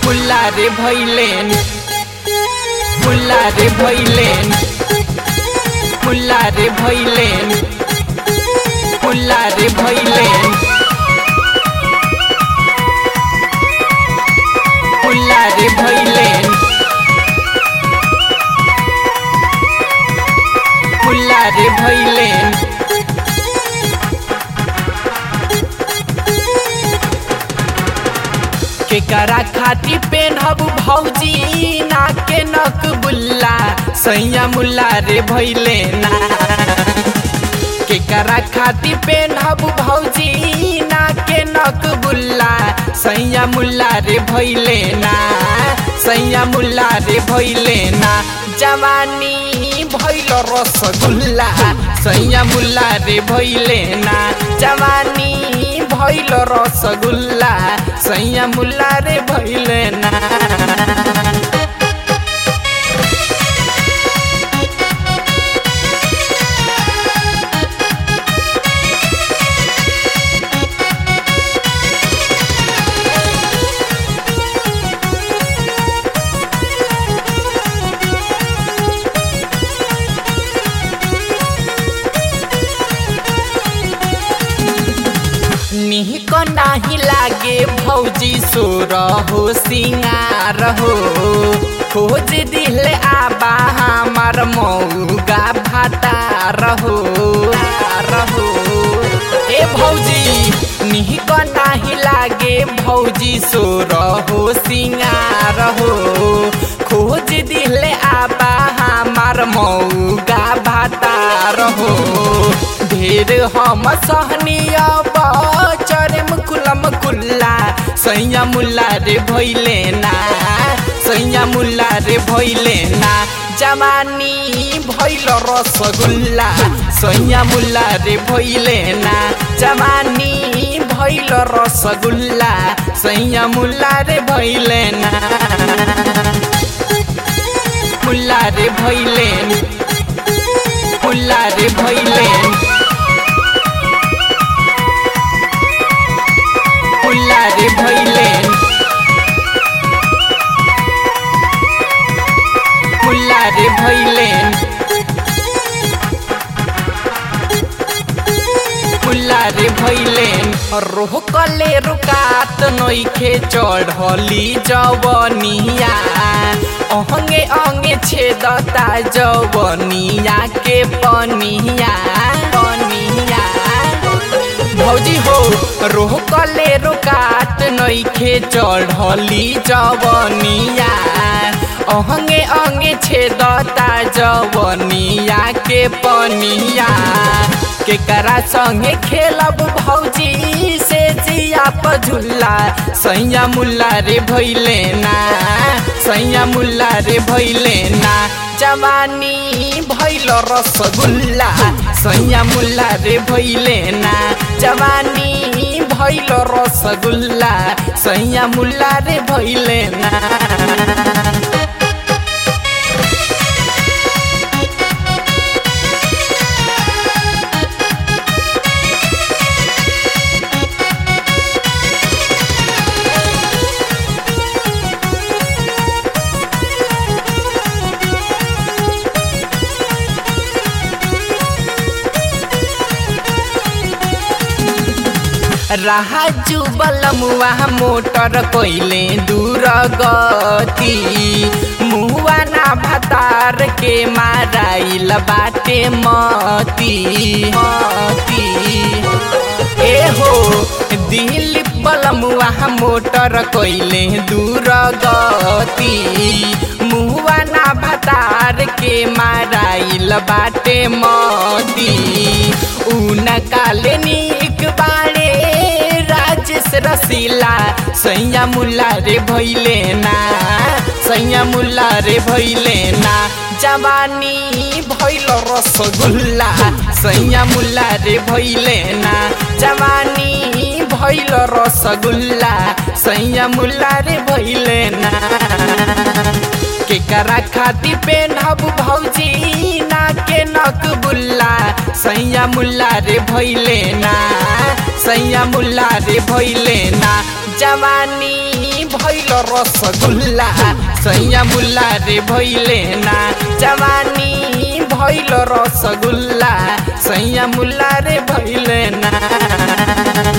मुल्ला रे भैलेन मुल्ला रे भैलेन मुल्ला रे भैलेन मुल्ला रे भैलेन मुल्ला रे भैलेन मुल्ला रे भैलेन केकरा खाती पेनहब भौजी नाके नक बुल्ला सैया मुल्ला रे भैले ना केकरा खाती पेनहब भौजी नाके नक बुल्ला सैया मुल्ला रे भैले ना सैया मुल्ला रे भैले ना जवानी भैल रसगुल्ला सैया मुल्ला रे भैले ना जवानी भैल रसगुल्ला सैया मुल्ला रे भैले ना निहिक नाही लागे भौजी सोर हो सिंगार हो खोज दिले आबा हमार मौगा भातार हो रहो ए भौजी निहिक नाही लागे भौजी सोर हो सिंगार हो खोज दिले आबा हमार मौगा भातार हो ढेर हम सहनिया चरम कुलम कुल्ला सैया मुल्ला रे भैले ना सैया मुल्ला रे भैले ना जवानी भैल रसगुल्ला सैया मुल्ला रे भैले ना जवानी भैल रसगुल्ला सैया मुल्ला रे भैले ना मुल्ला रे भैलेन मुल्ला रे भैलेन मुल्ला रे भैलेन मुल्ला रे भैलेन मुल्ला रे भैलेन रोकले रुकात नइखे चढ़ली जवनिया अहंगे अंगे छेदता जवनिया के पनिया पनिया भौजी हो रोकले रोकात नइखे चढ़ली जवनिया अहंगे अंगे छेदता जवनिया के पनिया केकरा संगे खेलब भौजी से जिया पझुल्ला सैया मुल्ला रे भैले ना सैया मुल्ला रे भैले ना जवानी भैल रसगुल्ला सैया मुल्ला रे भैले ना जवानी भैल रसगुल्ला सैया मुल्ला रे भैले ना राजू बलमुआ मोटर कोइले दूर गति मुआ ना भतार के माराइल बाटे मती मती ए हो दिल बलमुआ मोटर कोइले दूर गति मुआ ना भतार के माराइल बाटे मती ऊन काले निक बाड़े राजेश रसीला सैया मुल्ला रे भैले ना सैया मुल्ला रे भैले ना जवानी भैल रसगुल्ला सैया मुल्ला रे भैले ना जवानी भैल रसगुल्ला सैया मुल्ला रे भैले ना केकरा खाती पेनहब भौजी ना के नक बुल्ला सैया मुल्ला रे भैले ना सैया मुल्ला रे भैले ना जवानी भैल रसगुल्ला सैया मुल्ला रे भैले ना जवानी भैल रसगुल्ला सैया मुल्ला रे भैले ना